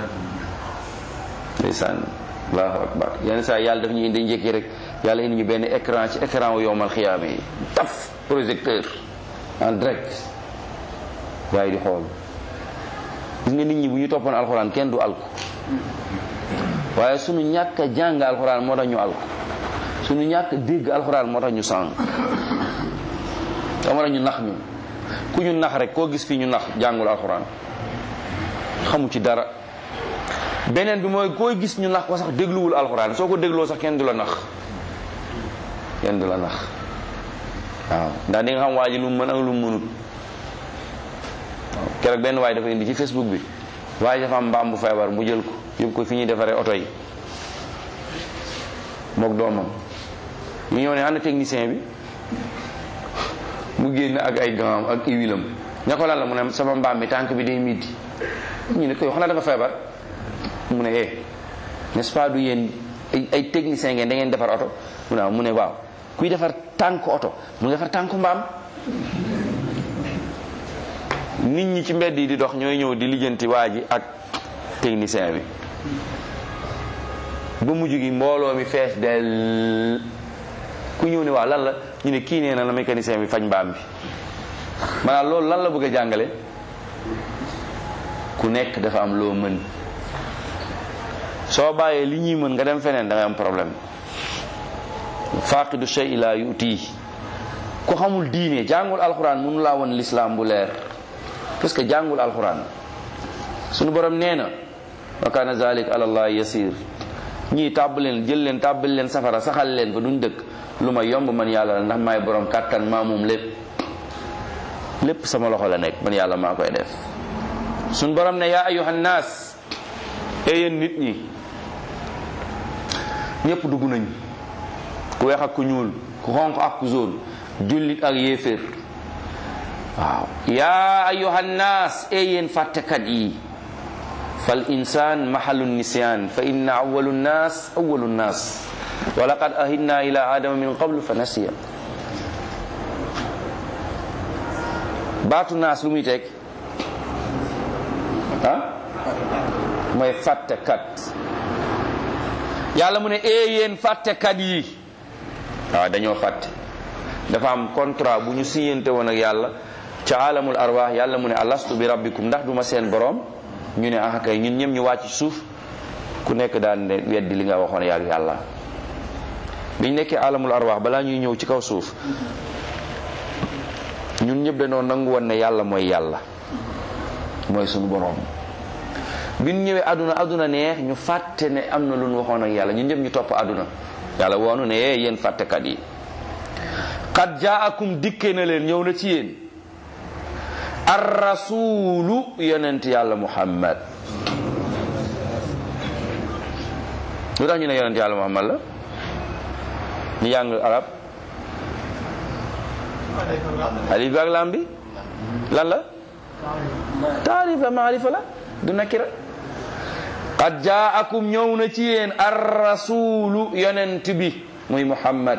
ndeysaan allahu akbar yenn saa yàlla daf ñu indi njëkki rek yàlla indi ñu benn écran ci écran wu yowmal xiyaama yi taf projecteur en direct gaa yi di xool gis nga nit ñi bu ñu toppoon alxuraan kenn du alku waaye sunu ñàkk a jàng alxuraan moo tax ñu alku sunu ñàkk dégg alxuraan moo tax ñu sànq te moo tax ñu nax ñu ku ñu nax rek koo gis fii ñu nax jàngul alxuraan xamu ci dara beneen bi mooy koo gis ñu nax ko sax dégluwul alxuraan soo ko dégloo sax kenn du la nax kenn du la nax waaw ndax di nga xam waa ji lu mu mën ak lu mu mënut waaw keroog benn waay dafa indi ci facebook bi waaye dafa am mbaam bu feebar mu jël ko yóbbu ko fi ñuy defaree oto yi mook doomam mu ñëw ne ana technicien bi mu génn ak ay gants ak huilam ña ko lan la mu ne sama mbaam mi tànk bi day miiti ñu ne ko yow xanaa da nga feebar mu ne eh n'est-ce pas du yéen ay ay technicien ngeen da ngeen defar oto mu ne mu ne waaw kuy defar tànk oto mu ngi defar tànku mbaam nit ñi ci mbedd yi di dox ñooy ñëw di lijjanti waa ji ak technicien bi ba mujj gi mbooloo mi fees del ku ñëw ne waaw lan la ñu ne kii nee na la mécanicien bi faj mbaam bi maanaam loolu lan la bëgg a jàngale ku nekk dafa am loo mën soo bàyyee li ñuy mën nga dem feneen da ngay am problème faqidu shay la yutii ku xamul diine jàngul alxuraan mënu laa won lislaam bu leer parce que jàngul alxuraan sunu borom nee na wa kana zalik ala allah yasir ñii tàbb leen jël leen tàbbal leen safara saxal leen fa duñ dëkk lu ma yomb man yàlla la ndax maay borom kàttan maa moom lépp lépp sama loxo la nekk man yàlla maa koy def sunu borom ne yaa ayuhan naas e yéen nit ñi ñépp dugg nañ ku weex ak ku ñuul ku xonq ak ku zone jullit ak yéeféer waaw yaa ayuhan naas e yéen fàttekat yi fal insan mahalu nisyan fa inna awalu nnas awalu nnas wa laqad ahidna ila adama min qablu fa nasiya baatu naas lu muy teg ah mooy fàttekat yàlla mu ne ee yéen fàttekat yi waaw dañoo fàtte dafa am contrat bu ñu siyante woon ak yàlla ca alamul arwaax yàlla mu ne alastu bi rabbikum ndax duma seen borom ñu ne ah kay ñun ñëpp ñu wàcc suuf ku nekk daan ne weddi li nga waxoon yàgg yàlla biñ nekkee alamul arwaax balaa ñuy ñëw ci kaw suuf ñun ñëpp dañoo nangu woon ne yàlla mooy yàlla mooy suñu borom bi ñu ñëwee aduna aduna neex ñu fàtte ne am na lu ñu waxoon ak yàlla ñun ñëpp ñu topp aduna yàlla woonu ne yee yéen fàttekat yi qad jaakum dikke na leen ñëw na ci yéen ar rasulu yonent yàlla muhammad lu tax ñu ne yonent yàlla muhammad la ñu jàng arab alif ak lam bi lan la taarif la maarifa la du nakira qad jaakum ñëw na ci yéen ar rasulu yonent bi muy muhammad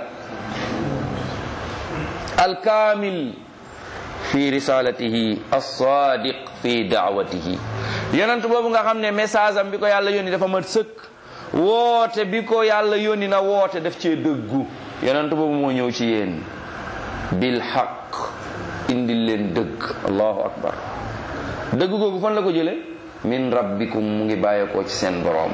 alkaamil fi risalatihi alsadiq fi daawatihi yonent boobu nga xam ne message am bi ko yàlla yónni dafa mat sëkk woote bi ko yàlla yónni na woote daf cee dëggu yonent boobu moo ñëw ci yéen bil xaq indil leen dëgg allahu akbar dëgg googu fan la ko jële min rabbikum mu ngi bàyyeekoo ci seen boroom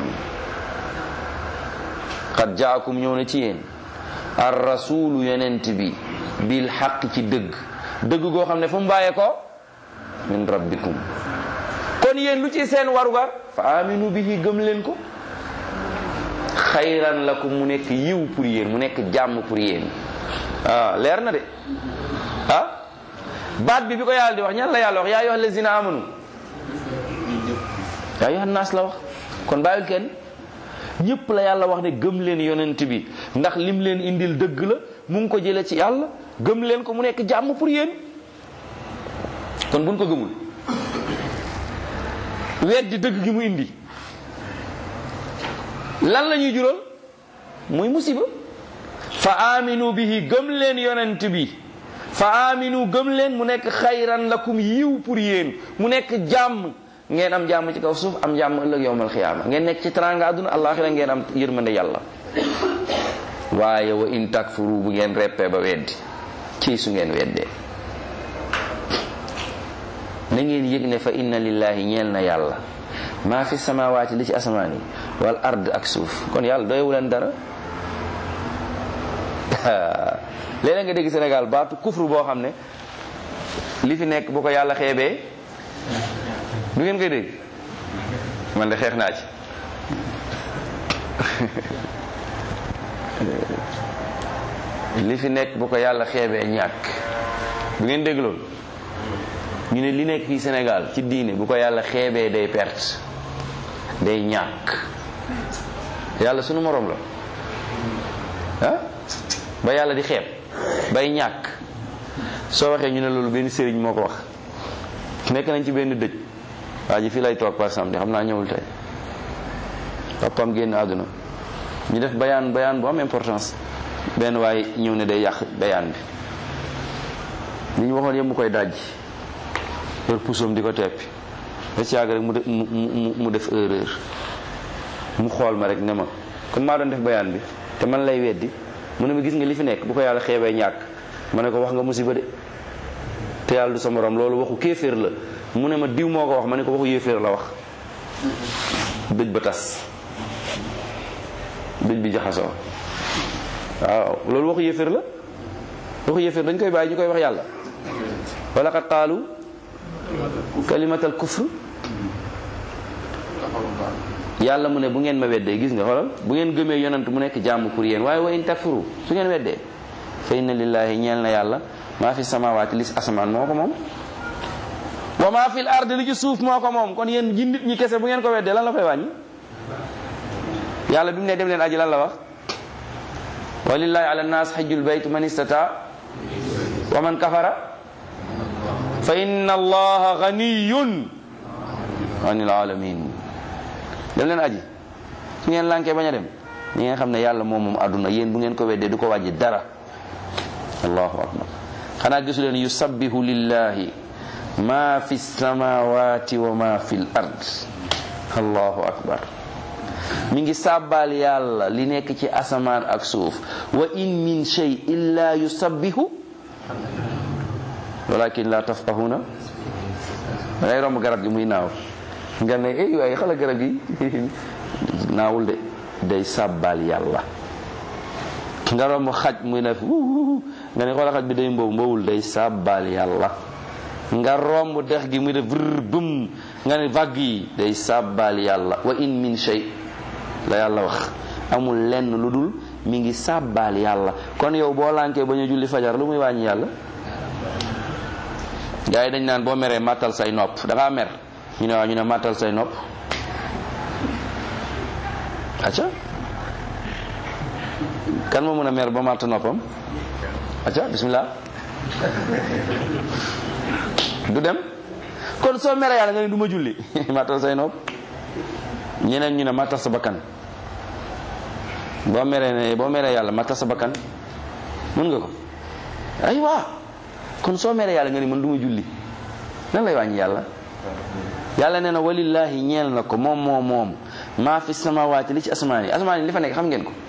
qad jaakum ñëw na ci yéen ar rasulu yonent bi bil xaq ci dëgg dëgg goo xam ne fu mu bàyyeekoo min rabbikum kon yéen lu ci seen warugar fa aminu bihi gëm leen ko xayran lakum mu nekk yiw pour yéen mu nekk jàmm pour yéen ah leer na de ah baat bi bi ko yàlla di wax ñan la yàlla wax yaa ayyuhal lazina amanu yaa ayyuhan naas la wax kon bàyyil kenn ñëpp la yàlla wax ne gëm leen yonent bi ndax lim leen indil dëgg la mu ngi ko jëlee ci yàlla gëm leen ko mu nekk jàmm pour yéen kon buñ ko gëmul weddi dëgg gi mu indi lan la ñuy jural muy musiba fa aminu bihi gëm leen yonent bi fa aminu gëm leen mu nekk xayran lakum yiw pour yéen mu nekk jàmm ngeen am jàmm ci kaw suuf am jàmm ëllëg yowmal xiyaama ngeen nekk ci teraanga àdduna àllaaxira ngeen am yërmande yàlla waaye wa in takfuru bu ngeen reppee ba weddi ci su ngeen weddee na ngeen yëg ne fa inna lillahi ñeel na yàlla maa fi samawaati li ci asamaan yi wal ard ak suuf kon yàlla doyewu leen dara léeg nga dégg Sénégal baatu kufru boo xam ne li fi nekk bu ko yàlla xeebee du ngeen koy dégg man de xeex naa ci li fi nekk bu ko yàlla xeebee ñàkk du ngeen dégg loolu ñu ne li nekk fii Sénégal ci diine bu ko yàlla xeebee day perte day ñàkk yàlla sunu moroom la ah ba yàlla di xeeb bay ñàkk soo waxee ñu ne loolu benn sëriñ moo ko wax nekk nañ ci benn dëj waa ji fii lay toog par exemple xam naa ñëwul tey papam génn àdduna ñu def bayaan bayaan bu am importance benn waaye ñëw ne day yàq bayaan bi li ñu waxoon yëpp mu koy dajji yor pusoom di ko teppi ba ci yàgg rek mu def mu mu def erreur mu xool ma rek ne ma comme maa doon def bayaan bi te man lay weddi mu ne ma gis nga li fi nekk bu ko yàlla xeebee ñàkk ma ne ko wax nga musiba de te yàlla du sa morom loolu waxu kéeféer la mu ne ma diw moo ko wax ma ne ko waxu yéeféer la wax dëj ba tas dëj bi jaxasoo waaw loolu waxu yéeféer la waxu yéeféer dañ koy bàyyi ñu koy wax yàlla wala qad qaalu kalimatal kufr yàlla mu ne bu ngeen ma weddee gis nga xoolal bu ngeen gëmee yonant mu nekk jàmm pour yéen waaye wa in takfuru su ngeen weddee fa inna lillahi ñeel na yàlla maa fi samawaati li asamaan moo ko moom wa maa fi l ard li ci suuf moo ko moom kon yéen ji nit ñi kese bu ngeen ko weddee lan la fay wàññi yàlla bi mu ne dem leen aji lan la wax walillahi ala nnaas xajjul bayt man istata wa man kafara fa inna allaha ganiyun anil alamin dem leen aji su ngeen lànkee bañ a dem ñi ngeen xam ne yàlla moom moom àdduna yéen bu ngeen ko weddee du ko wàjji dara allahu akbar xanaa gisu leen yusabbihu lillahi ma fi samawati wa ma fi l ard allahu akbar mi ngi sàbbaal yàlla li nekk ci asamaan ak suuf wa in min shay illa yusabbihu walakin la tafqahuna dangay romb garab gi muy naaw nga ne ey waaye xala garab gi naawul de day sàbbaal yàlla nga romb xaj muy ne nga ne xoola xaj bi day mboobu mboowul day sàbbaal yàlla nga romb dex gi muy def vrr bum nga ne vague yi day sàbbaal yàlla wa in min shay la yàlla wax amul lenn lu dul mi ngi sàbbaal yàlla kon yow boo lànkee ba ñu julli fajar lu muy wàññi yàlla gars yi dañ naan boo meree màttal say nopp da ngaa mer ñu ne waaw ñu ne màttal say nopp acca kan moo mën a mer ba màtt noppam acca bismillah du dem kon soo meree yàlla nga ne du ma julli màttal say nopp ñeneen ñu ne màttal sa bakkan boo meree ne boo meree yàlla màttal sa bakkan mën nga ko ay waa kon soo meree yàlla nga ni man du ma julli lan lay wàññi yàlla yàlla nee na walillahi ñeel na ko moom moom moom maa fi samawaati li ci asamaan yi asamaan yi li fa nekk xam ngeen ko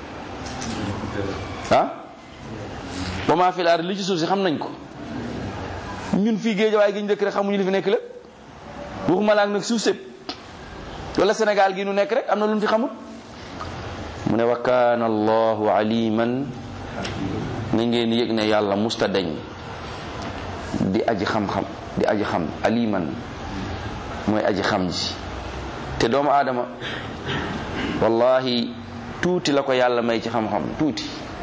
ah wa maa fi laar li ci suuf si xam nañ ko ñun fii géej waaye gi ñu dëkk rek xamuñu li fi nekk lépp waxuma la ak nag suuf sépp wala Sénégal gi nu nekk rek am na lu ñu fi xamul mu ne wa kaana allahu aliman na ngeen yëg ne yàlla musta deñ di aji xam-xam di aji xam aliman mooy aji xam ji te doomu aadama wallahi tuuti la ko yàlla may ci xam-xam tuuti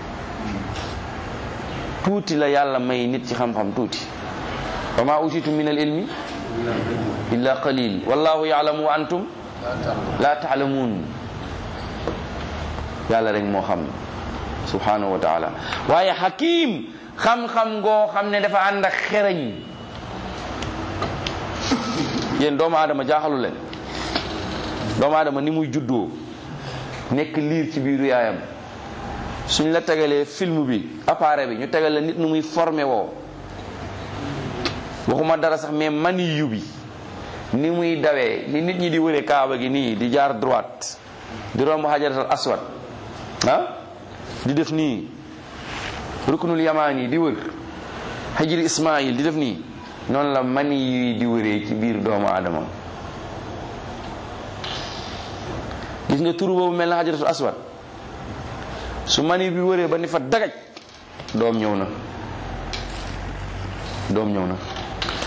tuuti la yàlla may nit ci xam-xam tuuti wa ma utitu min al ilmi illa qalil wallahu yaalamu wa antum la taalamuun yàlla rek moo xam subhanahu wa taala waaye hakim xam-xam ngoo xam ne dafa ànd ak xereñ yéen doomu aadama jaaxalu leen doomu aadama ni muy juddoo nekk liir ci biiru yaayam suñ la tegalee film bi appareil bi ñu tegal la nit nu muy formé woo waxuma dara sax mais maniyu bi ni muy dawee ni nit ñi di wëre kaaba gi nii di jaar droite di romb xajaratal aswad ah di def nii ruknul yamaan yi di wër xajiri ismail di def nii noonu la mani yuy di wëree ci biir doomu aadama gis nga turu boobu mel na xajaratul aswad su mani bi wëree ba ni fa dagaj doom ñëw na doom ñëw na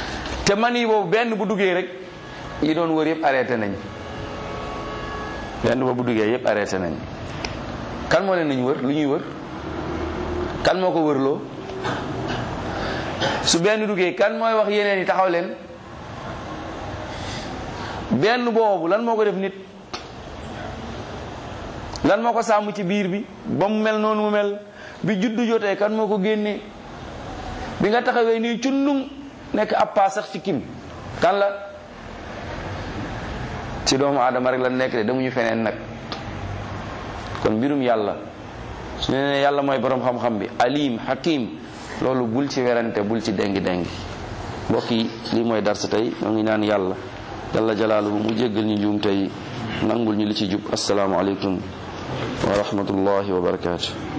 te man yi boobu benn bu duggee rek yi doon wër yëpp arrêté nañ benn boobu bu duggee yëpp arrêté nañ kan moo leen nañ wër lu ñuy wër kan moo ko wërloo su benn duggee kan mooy wax yeneen yi taxaw leen benn boobu lan moo ko def nit lan moo ko sàmm ci biir bi ba mu mel noonu mu mel bi juddu jotee kan moo ko génnee bi nga taxawee nii cundum nekk ab paa sax ci kim kan la ci doomu aadama rek la nekk de demuñu feneen nag kon mbirum yàlla su ne ne yàlla mooy borom xam-xam bi alim hakim loolu bul ci werante bul ci dengi dengi mbokk yi lii mooy darsa tey ñoo ngi naan yàlla jalla jalaaluhu mu jéggal ñu njuum tey nangul ñu li ci jub assalaamu aleykum wa rahmatullahi wa barakaatu